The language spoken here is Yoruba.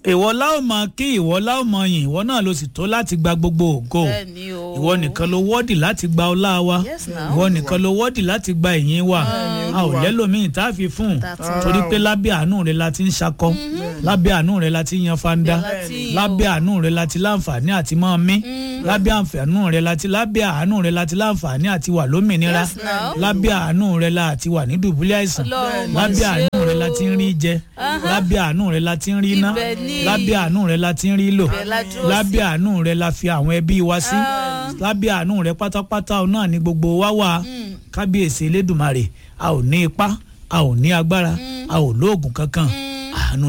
ìwọ láò mọ kí ìwọ láò mọ yìn ìwọ náà ló sì tó láti gba gbogbo ògo bẹ́ẹ̀ni o. ìwọ nìkan ló wọ́ọ̀dì láti gba ọlá wa Yes, now. ìwọ nìkan ló wọ́ọ̀dì láti gba ìyìn wa a ò lẹ́lòmíì tá a fi fún un That's torí pé lábẹ́ àánú rẹ la ti ń ṣakọ lábẹ́ àánú rẹ la ti ń yan fanda Bẹ́ẹ̀ la ti ń lábẹ́ àánú rẹ la ti láǹfààní àti máa mí lábẹ́ àǹfààní rẹ la ti lábẹ́ àánú rẹ la ti láǹfààní àti wà lómìnira Yes, now. lábẹ́ àánú rẹ la ti wà ní dùbúlẹ̀ àìsàn Ọlọ́run mà lábẹ́ ṣe àánú rẹ la ti ń rí jẹ lábẹ́ àánú rẹ la ti ń rí iná Ibẹ̀ ni. lábẹ́ àánú rẹ la ti ń rí lò Ibẹ̀ la dúró sí. lábẹ́ àánú rẹ la fi àwọn ẹbí wa sí lábẹ́ àánú rẹ pátápátá náà ni gbogbo wa wà kábíyèsí elédùmarè a ò ní ipá a ò ní agbára a ò lóògùn kankan àánú